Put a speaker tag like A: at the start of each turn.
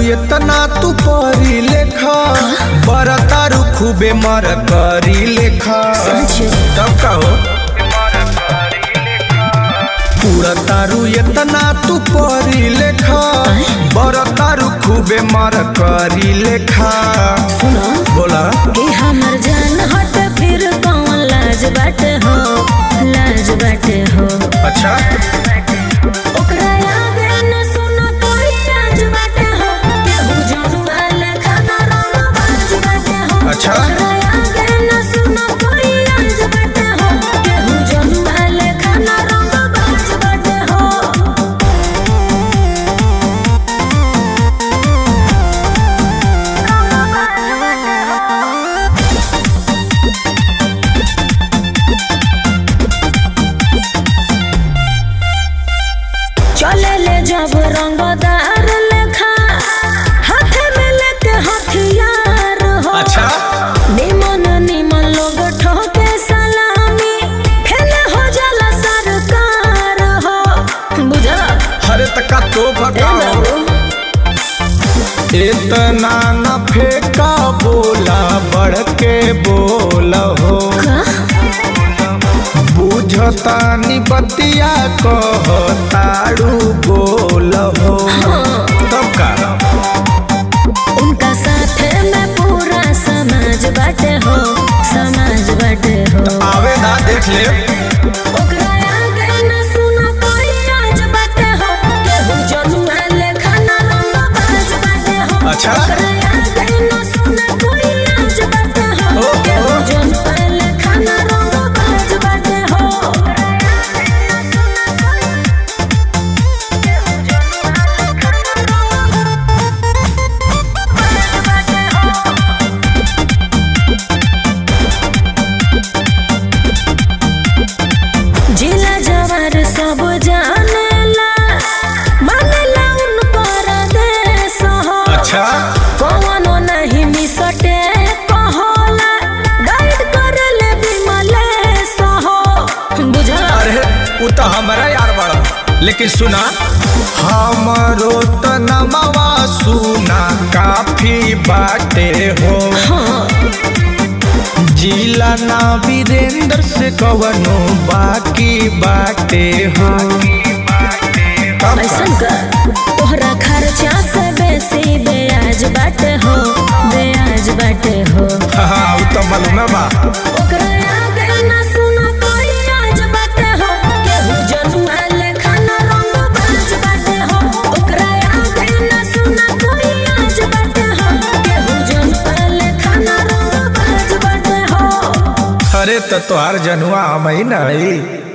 A: इतना तू परी लेखा बर तारू खूबे मर करी लेखा
B: समझो।
A: तब का हो पूरा तारू इतना तू परी लेखा बर तारू खूबे मर करी लेखा
B: सुनो
A: बोला
B: कि हमर जान हट फिर कौन लाज बाटे हो लाज बाटे हो
A: अच्छा
B: ओकरा आगे न सुनो कोई लाज बाटे हो केहू जनुआ लेखा न रोना बाज बाटे हो
A: अच्छा।
B: ओकरा आगे न सुनो कोई लाज बाटे हो केहू जनुआ लेखा न रोना बाज बाटे हो चले ले जब रंगदार लेखा हाथे में लेके हथियार हो
A: अच्छा
B: निमन निमन लोग ठोके सलामी फेले हो जाला सरकार हो बुझा
A: हरे तका तो
B: ए
A: भगाओ
B: बाबू
A: इतना न फेंका बोला बढ़ के बोला हो
B: का
A: बुझतानी बतिया कहताड़ू बोल हो तब का
B: उनका साथे में पूरा समाज बाटे हो समाज बाटे हो
A: आवे ना देख ले
B: ओकरा आगे न सुनो कोई लाज बाटे हो केहू जनुआ लेखा न रंग बाज बाटे हो
A: अच्छा।
B: ओकरा आगे न सुनो कोई लाज बाटे हो
A: ओ, ओ।
B: केहू जनुआ लेखा न रंग बाज बाटे हो जिला जवार सब जानेला मानेला उनकर देश हो
A: अच्छा
B: कौनो नहीं मिसटे कहोला गाइड करेले विमलेश हो बुझला
A: अरे वो तो हमारा यार बड़ा लेकिन सुना हमरो त नमवा सुना काफी बाटे हो
B: हाँ
A: जिला ना वीरेंद्र से कवनो बाकी बाटे हो तब का?
B: ऐसन कर तोहरा खर्चा से बेसी ब्याज बाटे हो ब्याज बाटे हो
A: हाँ वो तो मालूम है बा
B: ओकरा आगे न सुनो कोई लाज बाटे हो केहू जनुआ लेखा न रंग बाज बाटे हो ओकरा आगे न सुनो कोई लाज बाटे हो केहू जनुआ लेखा न रंग बाज बाटे हो
A: अरे तो तोहार जनुआ हम ही नहीं